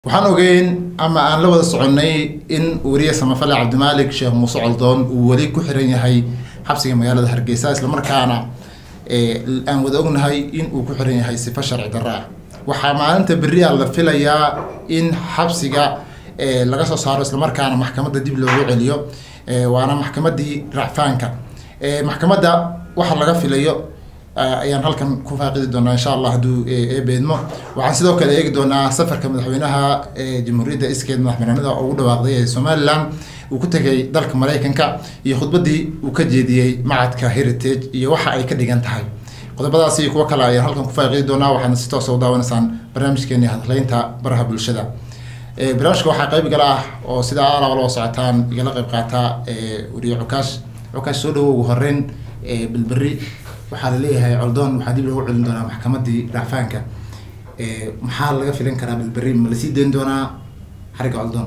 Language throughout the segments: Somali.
waxaan ogeyn ama aan la wada soconnay in weriye samafale cabdimaalik sheekh muuse coldoon uu weli ku xiran yahay xabsiga magaalada hargeysa islamarkaana aan wada ognahay in uu ku xiran yahay sifo sharci darro ah waxaa maalinta berri a la filayaa in xabsiga laga soo saaro islamarkaana maxkamadda dib loogu celiyo waana maxkamaddii racfaanka maxkamadda waxa laga filayo ayaan halkan ku faaqidi doonaa insha allah hadduu eebeedmo waxaan sidoo kale eegi doonaa safarka madaxweynaha jamhuuriyadda iskeed madaxbannaanida oo ugu dhawaaqday ee somalilan uu ku tegay dalka maraykanka iyo khudbaddii uu ka jeediyey macadka heritage iyo waxa ay ka dhigan tahay qodobadaas iyo kuwo kale ayaan halkan ku faaqidi doonaa waxaana si toosa u daawanaysaan barnaamijkeeni hadleynta baraha bulshada barnaamijka waxaa qayb gala ah oo sidaa alaba loo socotaan igala qayb qaata weriye cukaash cukaash soo dhawo ugu horeyn bilberi waxaa laleeyahay coldoon waxaa dib loogu celin doonaa maxkamadii racfaanka maxaa laga filan karaa bilberi ma lasii dayn doonaa xariga coldoon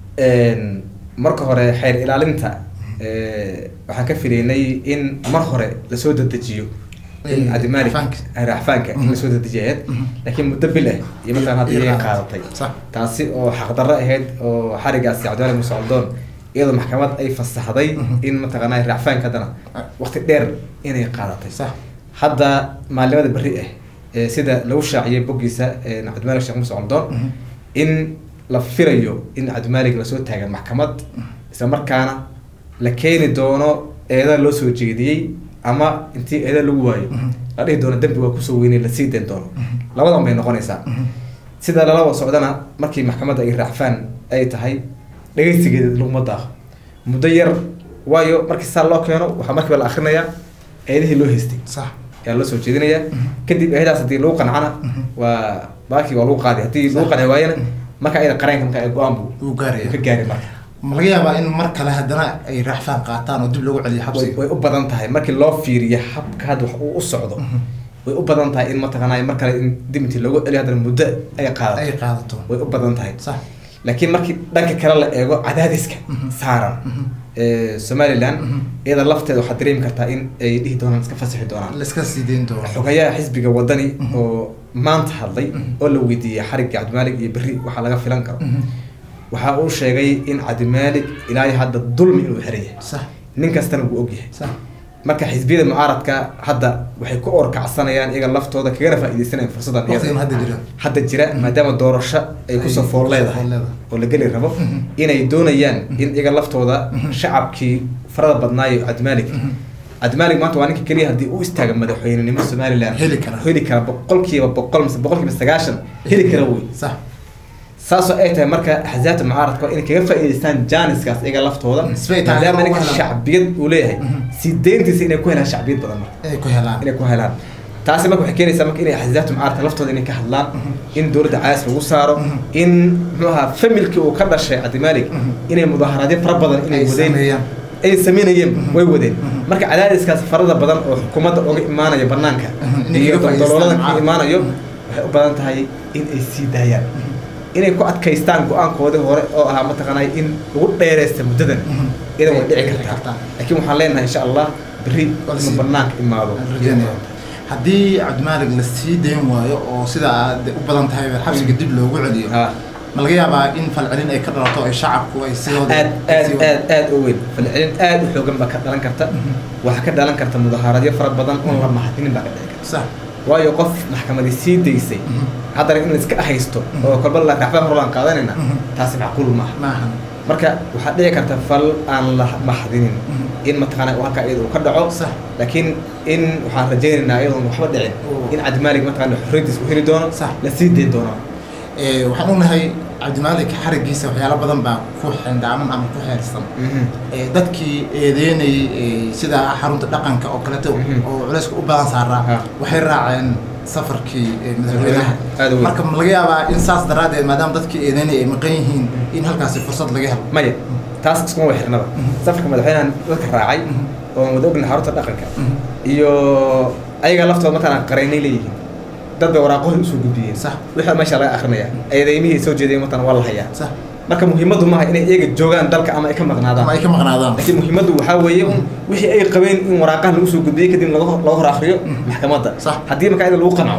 marka hore xeer ilaalinta waxaan ka filaynay in mar hore lasoo dedejiyo in cabdimaalik racfaanka in lasoo dedejiyayd laakiin muddo bil ah iyo markaan hadda iyaga qaadatay taasi oo xaqdarro ahayd oo xarigaasi cabdimaalik muuse coldoon iyadoo maxkamad ay fasaxday in mataqaanaa racfaanka haddana waqti dheer inay qaadatay hadda maalimada berri ah sida lagu shaaciyay boggiisa cabdimaalik sheekh muuse coldoon in la filayo in cabdimaalik lasoo taagan maxkamad isla markaana la keeni doono eeda loo soo jeediyey ama intii eeda lagu waayo la dhihi doono dembi waa kusoo weynay lasii dayn doono labadan bay noqonaysaa sida lala wada socdana markii maxkamadda ay racfaan ay tahay dhegeysigeeda laguma daaqo muddo yar waayo markii saa loo keeno waxaa markiiba la akrinayaa eedihii loo haystay ayaa loo soo jeedinayaa kadib eedaas haddii lagu qancana waa baakii waa lagu qaaday haddii lagu qanci waayana marka ayada qareenka marka go-aan buu ka gaari marka ma laga yaabaa in mar kale haddana ay racfaan qaataan oo dib loogu celiyo xabsiga way u badan tahay markii loo fiiriyo habka hadda wax uu u socdo way u badan tahay in mataqaanaa mar kale in dib intii loogu celiyo haddana muddo ay qaadato ay qaadato way u badan tahay sax laakiin markii dhanka kale la eego cadaadiska saaran somalilan iyada lafteeda waxaad dareemi kartaa in ay dhihi doonaan iska fasixi doonaan laiska sii dayn doono xogayaha xisbiga wadani oo maanta hadlay oo la weydiiyey xarigga cabdimaalik iyo berri waxaa laga filan karo waxa uu sheegay in cabdimaalik ilaa hadda dulmi inuu xiran yahay sax nin kastana wuu ogyahay sax marka xisbiyada mucaaradka hadda waxay ku orkacsanayaan iyaga laftooda kagana faaideysanayaan fursadan waqtigan hadda jira hadda jira maadaama doorasho ay kusoo fool leedahay oo la geli rabo inay doonayaan in iyaga laftooda shacabkii farada badnaayo cabdimaalik cabdimaalik maanta waa ninka keliya haddii u istaaga madaxweynenimo somaliland heli kara heli kara boqolkiiba boqol mise boqolkiiba sagaashan heli kara wey sax saasoo ay tahay marka axsaabta mucaaradka inay kaga faa'iidaystaan jaaniskaas iyaga laftooda Isbay tahay maadaama inay ku ninka helaan. shacbiyad uu leeyahay sii deyntiisa inay ku helaan shacbiyad badan marka inay ku helaan inay ku helaan taasi marka waxay keenaysaa marka inay axsaabta mucaaradka laftooda inay ka hadlaan in dowladda caas lagu saaro in muxuu ahaa familkii uu ka dhashay cabdimaalik inay mudaaharaadyo fara badan inay ay wadeen sameeyaan ay sameynayeen way wadeen marka cadaadiskaas farada badan oo xukuumadda oga imaanaya banaanka Inay iyo kaga faa'iidaystaan daloolada ka mucaaradka. imaanayo waxay u badan tahay in ay sii daayaan inay ku adkaystaan go-aankoodii hore oo ahaa mataqaanay in lagu dheereysta muddadan idan way dhici Dhici kartaa kartaa. laakiin waxaan leenahay insha allah berri Waa la inuu sii- banaanka imaado Aan rajeynaya. haddii cabdimaalik la sii dayn waayo oo sida aad u badan tahay xabsiga dib loogu celiyo ha ma laga yaabaa in falcelin ay ka dhalato ay shacabku ay sidooda aad aad aad aad u weyn falcelin aad u xoogan baa ka dhalan karta waxaa ka dhalan karta mudahaaradyo fara badan oon la mahadinin baa ka dhici karta sax waayo qof maxkamadi sii daysay haddana in la iska haysto oo kolba la racfaan horan qaadanayna taasi macquul maaha maahan marka waxaa dhici karta fal aan la mahadinin in mataqaana uu halkaa iyada uu ka dhaco sax laakiin in waxaan rajaynaynaa iyadoon waxba dhicin Oo. in cabdimaalik mataqaana xorriyadiis uu heli doono Sax. la sii dayn doono Eh, waxaan ognahay cabdimaalik xarigiisa waxyaalo badan baa ku xindhaaman ama ku xeersan Eh, dadkii eedeynayay eh, sida xarunta dhaqanka oo kaleeto Mhm. oo culayska u badan saaraa Ha. waxay raaceen safarkii eh, madaxweynaha Aad u weyn. marka ma laga yaabaa in saas daraaddeed maadaama dadkii eedeynaya ay maqan yihiin in halkaasi fursad laga helo maya taas iskuma way xirnaba safarka madaxweynahan dadka raacay oo wada ognahay xarunta dhaqanka iyo ayaga laftooda mataqaana qaraynay leeyihiin dad bay waraaqohii usoo gudbiyeen sax wixii meesha laga akrinaya eedeymihii soo jeedayeen mataqaana waa la hayaa sax marka muhiimaddu maaha inay iyaga joogaan dalka ama ay ka ama maqnaadaan ay ka maqnaadaan laakiin muhiimaddu waxaa weeye un wixii ay qabeen in waraaqaha lagu soo gudbiyey kadib laga hor- laga hor akriyo maxkamadda Sax. haddii marka iyada lagu qanco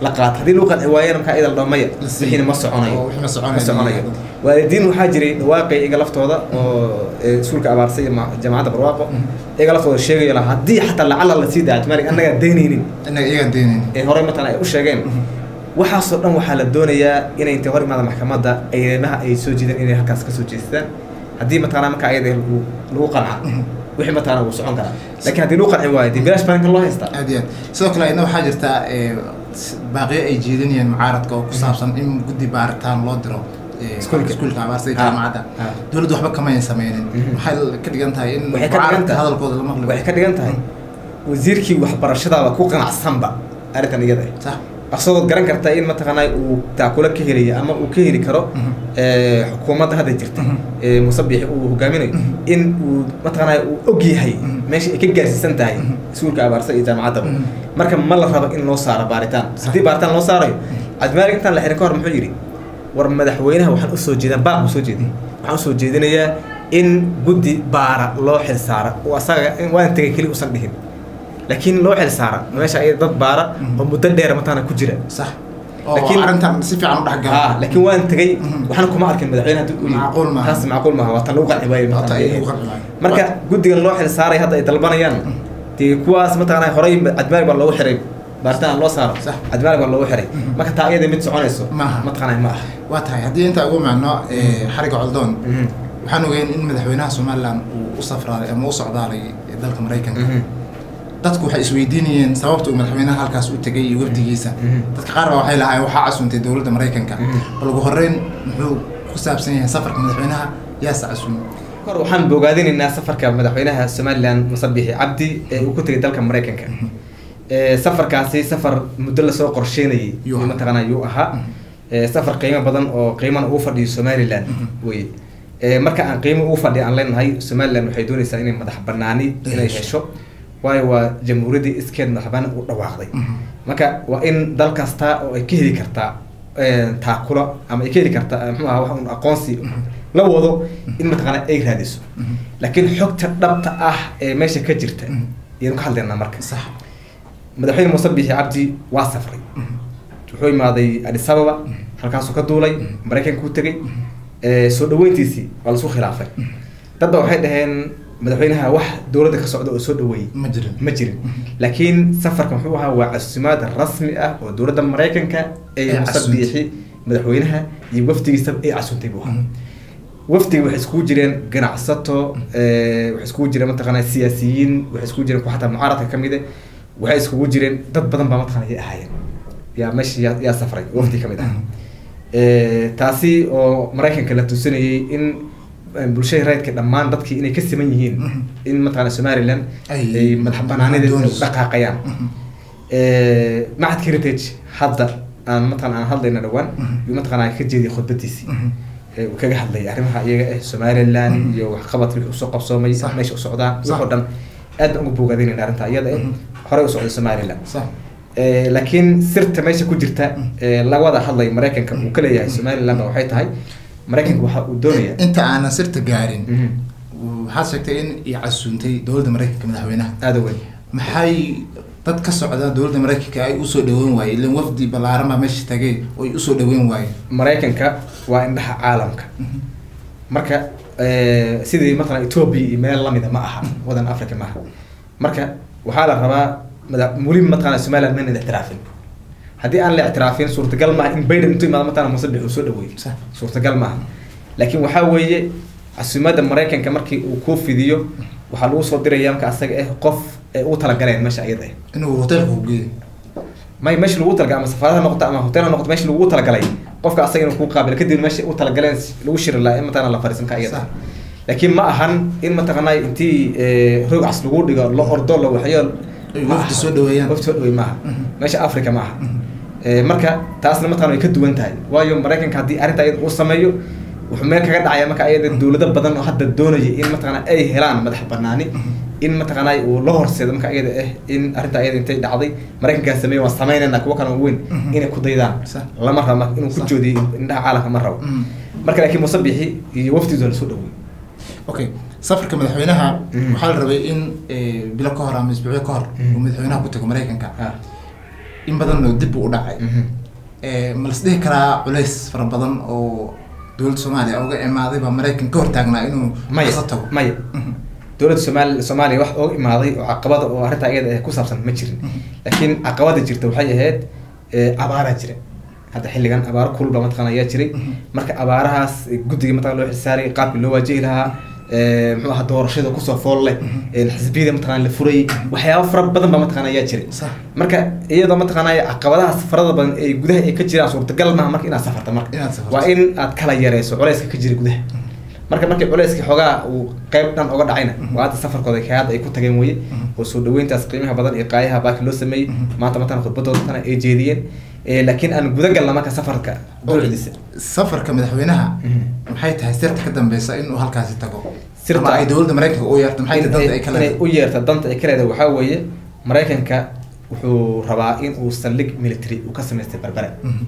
la qaato haddii lagu qanci waayana markaa iyada la dhaho maya La siiyo. wixiina ma soconayo Oo, wixii ma soconayo. ma soconayo waalidiin waxaa jiray dhawaaqay iyaga laftooda oo ee, iskuulka abaarsay iyo ma- jaamacadda barwaaqo iyaga laftooda sheegayo lahaa haddii xataa lacala la sii daacad maalig annagaa daynaynin inaga iyagaan deenayn ee horey matalan ay u sheegeen waxaasoo dhan waxaa la doonayaa inay intay hor imaada maxkamadda eedeymaha ay soo jiideen inay halkaas ka soo jeestaan haddii mataqaanaa marka ayada lagu lagu qanca wixii mataqaanaa wuu socon karaa laakiin haddii lagu qanci waayo dee bilaash baan kan loo haystaa aad iyo aad sidoo kale ina waxaa jirta ee, s- baaqiyo ay jeedinayeen mucaaradka oo ku saabsan in guddi baaritaan loo diro ee, Iskuulka. iskuulka abaarsa iyo Ah, jaamacadda ah. dowladdu waxba kama ayan sameynin Mhm. waxay ka dhigan tahay in waxay ka dhigan mucaaradka tahay hadalkooda la maqli waxay ka dhigan tahay wasiirkii waxbarashadaaba ku qanacsanba arrintan iyada ah sax asagoo garan karta in mataqaanaa uu taakula ka helayo ama uu ka heli karo Mhm. ee, xukuumadda hadda jirta Mhm. ee musabixi uu hogaaminayo in uu mataqaanaa uu og yahay Mhm. meesha ay ka gaarsiisan tahay Mhm. iskuulka abaarsa iyo jaamacaddaba Mhm. marka ma la rabo in loo saaro baaritaan haddii baaritaan loo saarayo cabdimaalig intaan la xirin ka hor muxuu yidhi war madaxweynaha waxaan usoo jeedaa baaq buu soo jeeday waxaan usoo jeedinayaa in guddi baara loo xil saara oo asaga in waan tegay keli usan dhihin laakiin loo xil saara meesha ay dad baara oo muddo dheer mataana ku jira sax oo Laakiin- arrintan si fiican u dhexgala haa laakiin waan tegay Mhm. waxna kuma arkin madaxweyne haddii uu yidhi. Macquul maaha. taas macquul maaha waa tan lagu qanci waayo Waa tan mataqaanaa. lagu qanci waayo. marka guddigan loo xil saaray hadda ay dalbanayaan dee kuwaas mataqaanaa horey cadmaalig baa loogu xiray baaritaan loo saaro Sax. cadmaalig baa loogu xiray Mhm. marka taa iyada mid soconayso Maaha. mataqaanaa ma aha waa tahay haddii intaa ugu macno ee, xariga coldoon Mhm. waxaan ogeyn in madaxweynaha somalilan uu u safraaday ama u socdaalay dalka maraykanka Mhm. dadku waxay isweydiinayeen sababta uu madaxweynaha halkaas u tegay iyo wafdigiisa Mhm. dadka qaar baa waxay lahaayeen waxaa casuuntay dowladda maraykanka Mhm. bal ugu horreyn muxuu ku saabsan yahay safarka madaxweynaha yaase casuumay kor waxaan bogaadinaynaa safarka madaxweynaha somalilan musabixi cabdi ee uu ku tegay dalka maraykanka Ee, safarkaasi safar muddo lasoo qorsheynayay Yuu ahaa. mataqaanaa yuu ahaa Ee, safar qiimo badan oo qiimana uu fadhiyo somaliland weye Ee, marka aan qiimo uu fadhiyo aan leenahay somaliland waxay doonaysaa inay madax banaani inay Hesho. hesho waayo waa jamhuuriyaddii iskeed madax banaan u dhawaaqday marka waa in dal kasta oo ay ka heli kartaa ee, taakulo ama ay ka heli kartaa eh, muxuu ahaa wax un aqoonsi la wado in mataqaanaa ay raadiso laakiin xogta dhabta ah ee meesha ka jirta Mhm. ayaynu ka hadlaynaa marka sax madaxweyne muuse bixi cabdi waa safray wuxuu imaaday adis ababa halkaasuu ka duulay maraykanka u tegey Ee, soo dhaweyntiisii waa lasu khilaafay dad ba waxay dhaheen madaxweynaha wax dowladda ka socda oo soo dhaweeyey ma jirin ma jirin laakiin safarka muxuu ahaa waa casuumaad rasmi ah oo dowladda maraykanka Ay ay muuse casuuntay. bixi madaxweynaha iyo wafdigiisa ay casuuntay buu ahaa wafdiga waxay iskugu jireen ganacsato ee, waxay iskugu jireen mataqaanaa siyaasiyiin waxay iskugu jireen kuwa xataa mucaaradka ka mid ah waxay iskugu jireen dad badan baa mataqaanaa yay ahaayeen yaa meesha yaa, yaa safray wafdi ka mid ah Ee, taasi oo maraykanka la tusinayay in eh, bulshada rayidka dhammaan dadkii inay ka siman yihiin Mhm. in mataqaanaa somaliland Ay- ay madax banaanadeeda doonayso. dhaqaaqayaan Ee, macadka heritage hadda aan mataqaanaa aan hadlayna dhawaan Mhm. yuu mataqaanaa ka jeediyay khudbadiisii ee uu kaga hadlayay arrimaha iyaga ah somaliland Mhm. iyo waxqabadka wixii usoo qabsoomay Sax. meesha u socdaa Sax. wixoo dhan aad baan uga bogaadinayna arrinta iyada ah Mhm. horey u socday somaliland sax Ee, laakiin sirta meesha ku jirta ee la wada hadlay maraykanka uu ka leeyahay somaliland ba waxay tahay maraykanka waxa uu doonayaa inta aanan sirta gaarin Mhm. waxaad sheegtay in ay casuuntay dowladda maraykanka madaxweynaha aada u weyn maxay dad ka socda dowladda maraykanka ay usoo dhaweyn waayeen ilan wafdi ballaaran baa meesha tagay oo ay usoo dhaweyn waayeen maraykanka waa indhaha caalamka marka eh, sidii matalan ethiopia iyo meel lamida ma aha wadan africa ma aha marka waxaa la rabaa mada weli mataqaana somaliland mayna ictiraafin haddii aan la ictiraafin suurtagal maaha in biden intuu imaado mataqaana musabix uu soo dhaweeyo Sax. suurtagal maaha laakiin waxaa weeye casuumada maraykanka markii uu kuu fidiyo waxaa lagu soo diraya marka asaga ah qof ay ugu talagaleen meesha iyada ah inuu hoteelka ku geeyo may meesha lagu talagalay ama safaarada ha noqoto ama hotel ha noqoto meesha lagu talagalay qofka asaga inuu kuu qaabilo kadib meesha u talagaleen lagu shiri lahaa in mataqana la fariisan ka iyada Sax. laakiin ma ahan in mataqanaa intii eh, roog cas lagu dhigo la ordo la waxyo Ay ma wafdi aha. soo dhaweeyaan. wafdi soo dhaweey maaha Mhm. meesha africa ma aha Eh, marka taasna mataqana way ka duwan tahay waayo maraykanka haddii arrinta iyada uu sameeyo wuxuu meel kaga dhacaya marka iyada dowlado badan oo hadda doonaya in mataqana ay helaan madax banaani in mataqanaa uu la horseedo marka iyada ah in arrinta iyada intay dhacday maraykankaa sameeye waan sameynayna kuwa kale oo weyn Mhm. inay ku daydaan Sax. lama rabo inuu ku Sax. joodiyo indhaha caalamka ma rabo Mhm. marka laakiin musabixi iyo wafdidu la soo dhaweey okay safarka madaxweynaha Mhm. waxaa la rabay in eh, bilo ka hor ama isbuucyo ka hor Mhm. uu madaxweynaha ku tago maraykanka ah in badan oo dib u dhacay ma las dhihi karaa culays fara badan oo dowladda soomaaliya uga imaaday baa maraykan ka hortaagnaa inuu maya kasa tago maya dowladda somaali soomaaliya wax ooga imaaday oo caqabada oo arrintaa iyada ah ku saabsan ma jirin laakiin caqabada jirta waxay ahayd abaaraa jira hadda xilligan abaaro kulba mataqana ayaa jiray marka abaarahaas guddiga mataqana loo xilsaaray qaabkii loo waajihi lahaa muxuu ahaa doorashada kusoo fool leh xisbiyada mataqana la furay waxyaabo fara badan baa mataqana ayaa jiray Sax. marka marka iyadoo mataqaana caqabadaha safarada badan ee gudaha ay ka jiraan suurtagal maaha marka inaad safarta marka Inaad safarto. waa in aad kala yareyso culeyska ka jira gudaha marka markii culeyskii xoogaa uu qayb dhan oga dhacayna waa hadda safarkooda kayaad ay ku tageen weye oo soo dhaweyntaas qiimaha badan iyo qaayaha baaki loo sameeyey maanta matana khudbadooda tana ay jeediyeen Eh, laakiin aan guda galna marka safarka dowladiisa safarka madaxweynaha Mhm. maxay tahay sirta ka dambeysa inuu halkaasi tago Sirta- ama ay dowladda maraykanka u yeerto maxay tahay danta ay ka inay leedahay u yeerta danta ay ka leedahay waxaa weeye maraykanka wuxuu rabaa in uu saldhig military uu ka samaystay berbere Mhm.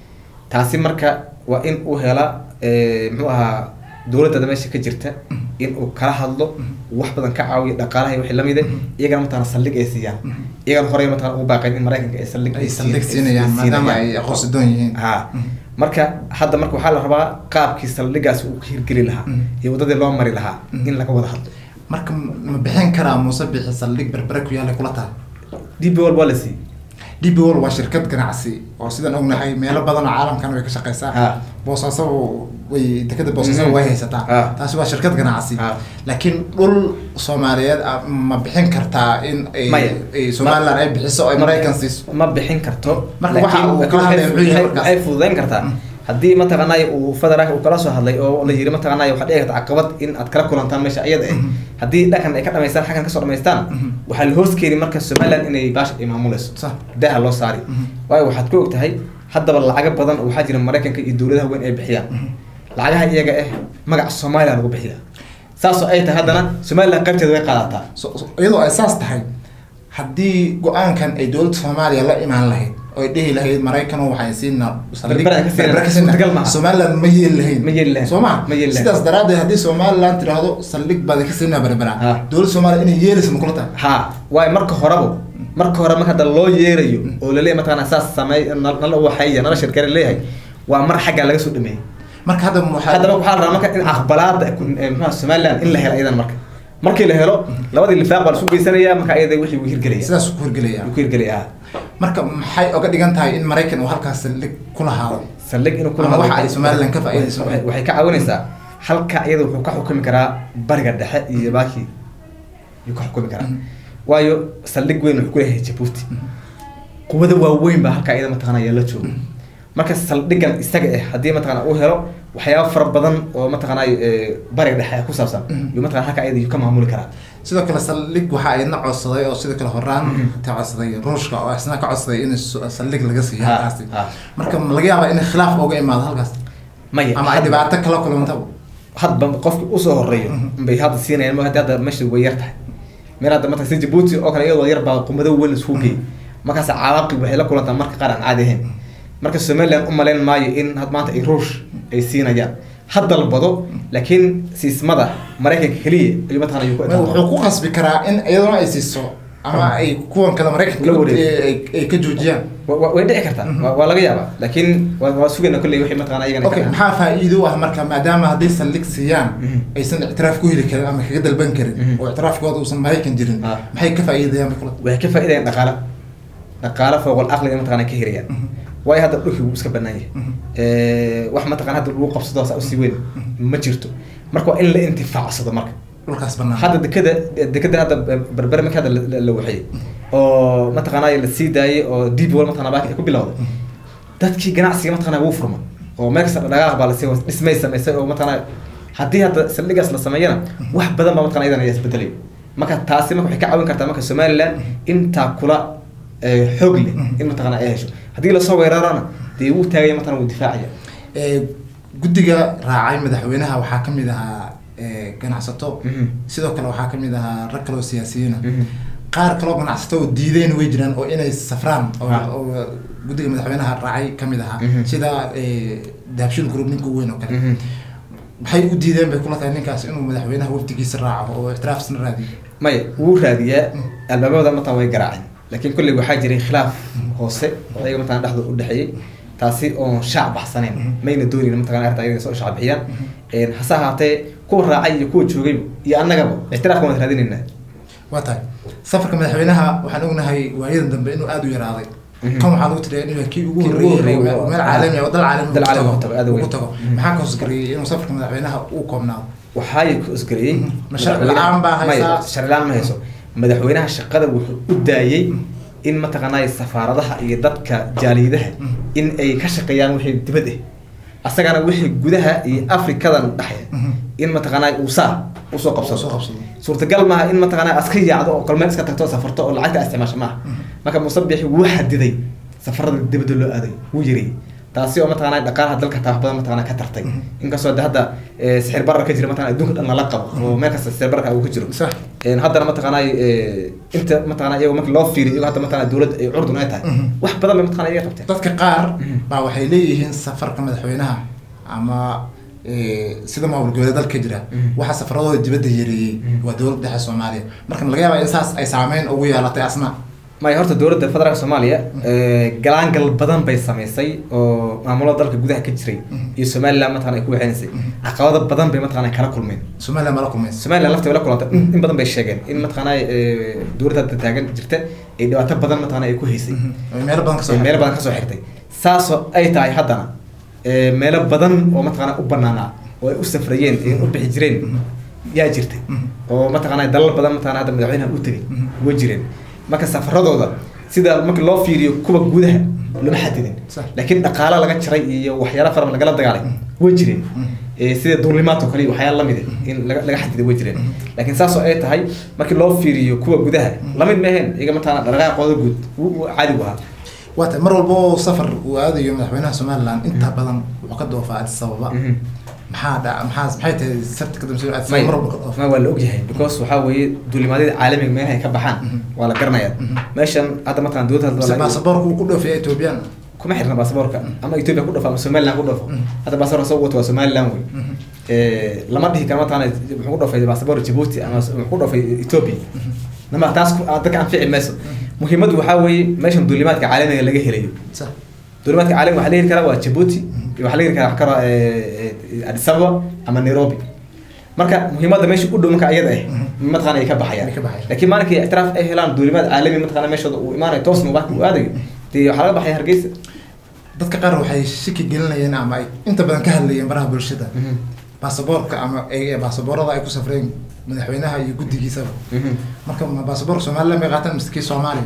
taasi marka waa in uu hela eh, muxuu ahaa dowladda meesha ka jirta in uu kala hadlo wax badan ka caawiyo dhaqaalaha iyo wixii lamid eh iyagana mataqana saldhig ay siiyaan iyagana horey mataqana ugu baaqeen in maraykanka ay saldhig ay siin- saldhig ay siinayaan maadaama siinayaan. ay aqoonsi doon yihiin ha marka hadda marka waxaa la rabaa qaabkii saldhigaasi uu ka hirgeli lahaa Mm. iyo waddadii loo mari lahaa in laga wada hadlo marka ma bixin karaa muuse bixi saldhig berbere ku yaallay kula tahay db wal waa la siiyey db wall waa shirkad ganacsi oo sidaan ognahay meelo badan oo caalamkan way ka shaqeysaa Ha. boosaaso way dekada boosaaso Mhm. way haysataa Ha. taasi waa shirkad ganacsi Ha. laakiin dhul soomaaliyeed ah, ma bixin kartaa in ay- Maya. ay somaliland ay bixiso ay maraykan siiso ma bixin karto Marka waxa laakiin- uu laakiin kala hadlaya waxay- muxuu yahay waxay- markaas? waxay fududeyn kartaa haddii mataqaanay uu federaalka uu kala soo hadlay oo la yiri mataqaanay waxaa dhici karta caqabad in aad kala kulantaan meesha iyada eh haddii dhankan ay ka dhamaystaan xaggan kasoo dhamaystaan waxaa la hoos keeni marka somaliland inay baasha ay maamuleyso Sax. daaha loo saari waayo waxaad ku ogtahay haddaba lacago badan oo waxaa jira maraykanka iyo dowladaha weyn ay bixiyaan lacagaha iyaga ah magaca soomaaliya lagu bixiya saasoo ay tahay haddana somaliland qaybteeda way qaadataa So- so- iyadoo ay saas tahay haddii go-aankan ay dowladda soomaaliya la imaan lahayd oo ay dhihi lahayd maraykanoo waxay siinaa saldhig- Berbera ka siinaa. berbera ka siinaa. Suurtagal maaha. somaliland ma yeeli lahayn Ma yeeli lahayn. soo ma Ma yeeli lahayn. sidaas daraaddeed haddii somaliland tiraahdo saldhig baad ka siinaa berbera Ha. dowladda soomaaliya inay yeelaysa ma kula tahay ha waayo marka horeba marka hore marka hadda loo yeerayo oo laleeyahy mataqaana saas sameey nal- nala waxeeya nala shirkare leeyahay waa mar xaggaa laga soo dhameeyey marka hadda waxaa haddaba waxaa la rabaa marka in aqbalaada ku- eh, muxuha somaliland in la helo iyadan marka markii la helo labadii lifaaq baa lasu geysanaya marka iyada wixii uu hirgelaya sidaas ku hirgelaya uu ku hirgelaya ha marka maxay oga dhigan tahay in maraykan uu halkaas saldhig ku lahaado saldhig inuu kula Ama hadlo- waxa ay Somaliland ka faa'iideyso. waxay- waxay ka caawinaysaa halka iyada wuxuu ka xukumi karaa bariga dhexe iyo baaki yuu ka xukumi karaa waayo saldhig weyn wuxuu ku leeyahay jabuuti quwado waaweyn baa halkaa iyada mataqana ayaa la jooga marka saldhigan isaga ah haddii mataqana uu helo waxyaabo fara badan oo mataqana eh, bariga dhexe ku saabsan yuu mataqana halkaa iyada yuu ka maamuli karaa sidoo kale saldhig waxaa idna codsaday oo sidoo kale horaan ta codsaday ruushka oo isna ka codsaday in s- saldhig laga siiyo Ha, halkaasi ha. marka ma laga yaabaa in khilaaf uga imaado halkaas maya ama ay hadda- dhibaato kala kulantaba hadba qofki usoo horeeyo bay hadda siinayaan ma hadda hadda meesha way yar tahay meel hadda marka si jabuuti oo kale iyadoo yar baa qumado weyn isku geey markaas cawaaqib waxay la kulantaa marka qaar aan caadi ahayn marka somaliland u malayn maayo in had maanta ay ruush ay siinayaan ha dalbado laakiin siismada maraykanka keliya ayuu mataqana ayuu ku Ma- wuxuu ku qasbi karaa in iyaduna ay siiso ama ay kuwan kale maraykanka La wareego. ay- ay- ay ka joojiyaan Wa- wa- way dhici kartaa waa waa laga yaabaa laakiin waa waa sugayna kolley wixii mataqana ayagana okay ka- maxaa faa'iido u ah marka maadaama hadday saldhig siiyaan Mhm. aysan ictiraaf ku heli karin ama kaga dalban karin Mhm. oo ictiraafkooda uusan maraykan jirin Ah. maxay ka faa'iidayaan bay kula waxay ka faa'iidayaan dhaqaale dhaqaale fooqol aqliga mataqana ka hirayaan waayo hadda dhulkii wuu iska banaan yahay Eh, wax mataqana hadda lagu qabsado saa usii weyn ma jirto marka waa in la intifaacsado marka dhulkaas banaan hadda dekada dekada hadda berbere marka hadda la- la- la waxeeyey oo mataqana la sii daayay oo deep wall mataqana baaki ay ku bilowday dadkii ganacsiga mataqana wuu furma oo meel kasta dhaqaaq baa lasii was- dhismay samaysay oo mataqana haddii hadda saldhigaas la sameeyana wax badan baa mataqana iyadan ayaa isbedelay marka taasi marka waxay ka caawin kartaa marka somaliland intaa kula eh, xoog leh in mataqana ay hesho haddii lasoo weerarana dee wuu taagaya mataqana wuu difaacaya Ee, guddiga raacay madaxweynaha waxaa ka mid ahaa ee, ganacsato Mhm. sidoo kale waxaa ka mid ahaa rag kale oo siyaasiyiina Mhm. qaar kaloo ganacsato oo diideen way jiraan oo inay safraan oo Ha. oo guddiga madaxweynaha raacay ka mid ahaa Mhm. sida ee, dahabshiil group ninka ugu weyn oo kale Mhm. maxay u diideen bay kula tahay ninkaas inuu madaxweynaha wafdigiisa raaco oo ictiraafsna raadiyo maya wuu raadiyaa albaabada mataa way garaaceen laakiin kolley waxaa jiray khilaaf hoose oo ayaga mataqana dhexdooda u dhexeeyey taasi oon shaac baxsanayn mayna doonin mataqana arrinta ayaga soo shaac bixiyaan hase ahaatee kuwa raacay iyo kuwa joogay iyo annagaba ictiraafka waan raadinaynaa waa tahay safarka madaxweynaha waxaan ognahay waayadan dambe inuu aada u yaraaday kan waxaa lagu tiriyaa inuu yahay kii ugu Kii ugu horreeyey horreeyey oo oo- meel caalami ah oo dal caalami dal ugu caalami tago- ugu tago, aad u ugu weyn. tago maxaa ka hoosgareeyey inuu safarka madaxweynaha uu koobnaado waxaay ku isgareeyey Ma sharci la'aan baa haysaa? sharci la-aan ma hayso madaxweynaha shaqada wuxuu u daayey in mataqaanaa safaaradaha iyo dadka jaaliyadaha in ay ka shaqeeyaan wixii dibad ah asagana wixii gudaha iyo afrikadan dhexe in mataqaanaa uu saa usoo Usoo qabsado qabsado. suurtagal maaha in mataqaanaa aska yaacdo oo kalmeel iska tagto oo safarto oo lacagta isticmaasho maaha marka musabixi wuu xadiday safarada dibadda loo aaday wuu yiri taasi oo mataqaanaa dhaqaalaha dalka taa wax badan mataqaanaa ka tartay inkastoo de hadda eh, sixir barar ka jira mataqaanaa adduunka dhan lala qabo oo meel kasta sixir bararka uu ka jiro sax Een, haddana mataqaanaa eh, inta mataqaanaa iyago marka loo fiiriyo iyago hadda mataqaanaa dowladda ay curdun ay tahay Mhm. wax badan bay mataqaanaa iyaga qabteen dadka qaar baa waxay leeyihiin safarka madaxweynaha ama eh, sida maamul goboleed dalka jira Mhm. waxa safaradooda dibadda yareeyey waa dowladda dhexe soomaaliya marka ma laga yaabaa in saas ay saameyn ugu yeelatay asna maya horta dowladda federaalka soomaaliya eh, galaangal badan bay samaysay oo maamulada dalka gudaha ka jiray iyo somaliland mataqana ay ku waxeynaysay caqabado badan bay mataqana kala kulmeen somaliland mala kulmaysa somaliland lafta way la kulantay in in badan bay sheegeen in mataqaanaa eh, dowladda hadda taagan jirta ay dhibaato badan mataqaanaa ay ku haysay Ay meelo badan kasoo ee meelo badan kasoo xirtay saasoo ay tahay haddana ee, meelo badan oo mataqaanaa u banaanaa oo ay u safrayeen ee u bixi jireen yaa jirtay Mhm. oo mataqaanaa dalal badan mataqaanaa hadda madaxweynaha u tegay Mhm. way jireen marka safaradooda sida marka loo fiiriyo kuwa gudaha lama xadidin Sax. laakiin dhaqaala laga jaray iyo waxyaala fara badan lagala dagaalay way jireen Mhm. ee, sida duulimaadka kale iyo waxyaala lamid ah in laga laga xadiday way jireen laakiin saas oo ay tahay markii loo fiiriyo kuwa gudaha lamid ma aheen iyaga mataqaanaa dhaqaaqooda guud wuu- wuu caadi u ahaa waa tahay mar walba oo safar uu aadayo madaxweynaha somaliland inta badan wuxuu ka doofaa addis ababa Mhm. maxaa dha maxaa maxay tahay sarta ka dambeysay addis may ababa mar walba ka doofa ma waa la ogyahay because waxaa weeye duulimaadyada caalamiga meelaha ay ka baxaan Mhm. waa la garanayaa Mhm. meeshan hadda mataqan dowladda mise hadda la- baasaboorka uu ku dhoofiya ethoobiyan kuma xirna baasaboorka ama ethiopia ku dhafo ama somaliland ku dhafo Mhm. hadda baasaboorka soo wato waa somaliland wey Eh, lama dhihi karo mataqana muxuu ku dhafay baasaboor djibouti ama muxuu ku dhafay ethiopia nama taas ku- ah, dadka anfici mayso muhiimaddu waxaa weeye meeshan duulimaadka caalamiga laga helayo sax duulimaadka caalamiga waxaa la heli karaa waa djibouti iyo waxaa la heli karaa wax karo addis ababa ama nairobi marka muhiimadda meesha u dhow marka ayada ah mataqana ay ka baxayaan Ay ka baxayaan. laakiin maalinkii ictiraaf ay helaan duulimaad caalami mataqana meeshooda uu imaanayo toosna uu u aadayo dee waxaa laga baxaya hargeysa dadka qaar waxay shaki gelinayeen ama ay inta badan ka hadlayeen baraha bulshada baasaboorka ama ay baasaboorada ay ku safreen madaxweynaha iyo guddigiisaba marka ma baasaboorka somaliland bay qaataan mise kii soomaaliya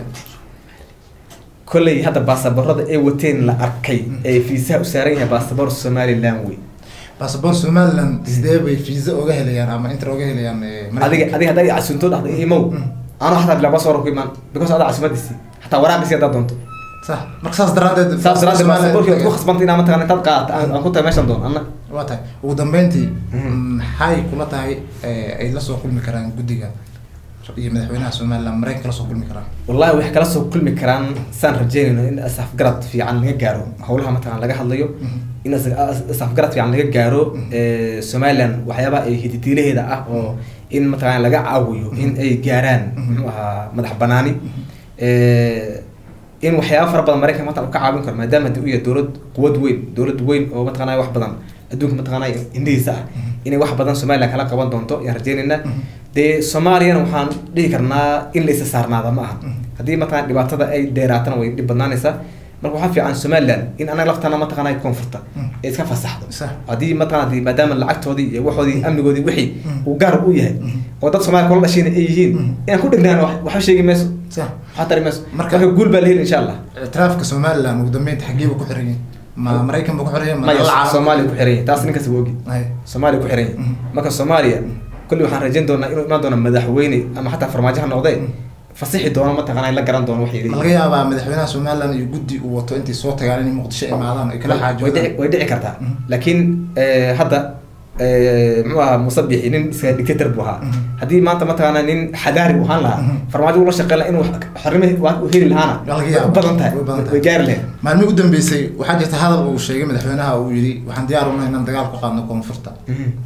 kolley hadda baasaboorada ay wateen la arkay ee fiisaha u saaran yahay baasaboor somaliland wey baasaboor somaliland sidee bay fiisa oga helayaan ama inter oga helayaan eh, Mareykanka? adiga adiga haddaa casunto dhahda imow anoo xataa bilaa baasaboor ku imaan because adaa casumadisi xataa waraaqisi haddaa doonto sax marka saas daraadeed saas daraaddeed Somaliland- baasaboorkii waad ku khasbantay inaa mataqana intaad qaadata aan aan ku tahay meeshan doon anna waa tahay ugu dambeyntii Mhm. maxay kula tahay eh, ay la soo kulmi karaan guddiga iyo madaxweynaha somaliland mareykanka la soo kulmi karaan wallahi waxay kala soo kulmi karaan saan rajeynayno in asafgarad fiican laga gaaro howlaha mataqana laga hadlayo in as- as- asafgarad fiican laga gaaro eh, somaliland waxyaabaha ay hiditiilaheeda ah oo in mataqana laga caawiyo in ay gaaraan muxuu ahaa madax banaani Eh, in waxyaaba fara badan maraykanka mataqana uu ka caawin karo maadaama hadii uu yahay dowlad quwad weyn dowlad weyn oo mataqana wax badan adduunka mataqana indhihiisa ah inay wax badan somaliland kala qaban doonto ayaan rajeynaynaa dee soomaaliyana waxaan dhihi karnaa in la isa saarnaada ma aha haddii mataqana dhibaatada ay dheeraatana way dhib badnaanaysaa marka waxaa fiican somaliland in anaga laftana mataqana ay koonfurta ay iska fasaxdo Sax. haddii mataqana hadii maadaama lacagtoodii iyo waxoodii amnigoodii wixii Mm. uu gaar u yahay oo dad soomaaliya kula dhashayna ay yihiin Mm. inaan ku dhignaan wax- waxba sheegi mayso sax waxaa tari mayso Marka- marka guul baa la heli insha allah ictiraafka somaliland ugu dambeynta xaggee buu ku xiran yahay ma maraykan buu ku xiran yahay ma maya dalal caalam- soomaaliya ku xiran yahay taas ninkas waa ogi Hay. soomaaliya ku xiran yahay Mhm. marka soomaaliya kulli waxaan rajayn doonaa inuu imaan doono madaxweyne ama xataa farmaajo ha noqdee fasixi doono mataqana la garan doono waxay ma laga yaabaa madaxweynaha somaliland iyo guddi uu wato intay soo tagaan inay muqdisho imaadaan ay kala way dhici xaajoodaan way dhici kartaa Mhm. laakiin eh, hadda eh, muxuu ahaa musabixi nin iska dictator buu ahaa Mhm. haddii maanta mataqaana nin xadaari uu ahaan lahaa Mhm. farmaajo ula shaqeyn lahaa inuu xornimo u heli lahaana Waa laga way yaabaa. u badan tahay Way badan tahay. way gaari lahayd maalmihii u dambeysay waxaa jirta hadal uu sheegay madaxweynaha uu yidhi waxaan diyaar unahay inaan dagaal ku qaadno koonfurta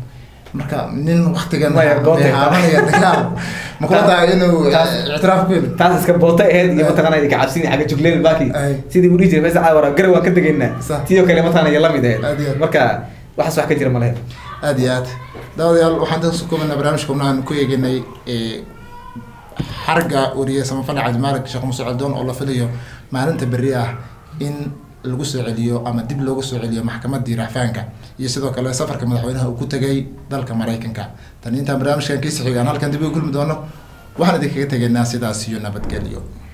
marka nin waktigan Maya, bootay. haabanaya dagaal ma kula tahay inuu Taas- eh, ictiraaf ku heli taas iska boota aheyd iyo mataqaana kacabsini xagga jugleen baaki Ay. sidii uu dhihi jiray faysal caawara garay waan ka degaynaa Sax. sidoo kale mataqaana iyo lamid Aad iyo aheyd aad. marka waxaas wax ka jira ma lehe aad iyo aad daawadayaal waxaan dadka kumanaa barnaamijka unaan ku eeganay eh, xarga wariye samafale cabdimaalig sheekh muuse caldoon oo la filayo maalinta berri ah in lagu soo celiyo ama dib loogu soo celiyo maxkamadii racfaanka iyo sidoo kale safarka madaxweynaha uu ku tegay dalka maraykanka tan intaan barnaamijkan kiisi xigaan halkan dib ugu kulmi doono waxaan idinkaga tegaynaa sidaas iyo nabadgelyo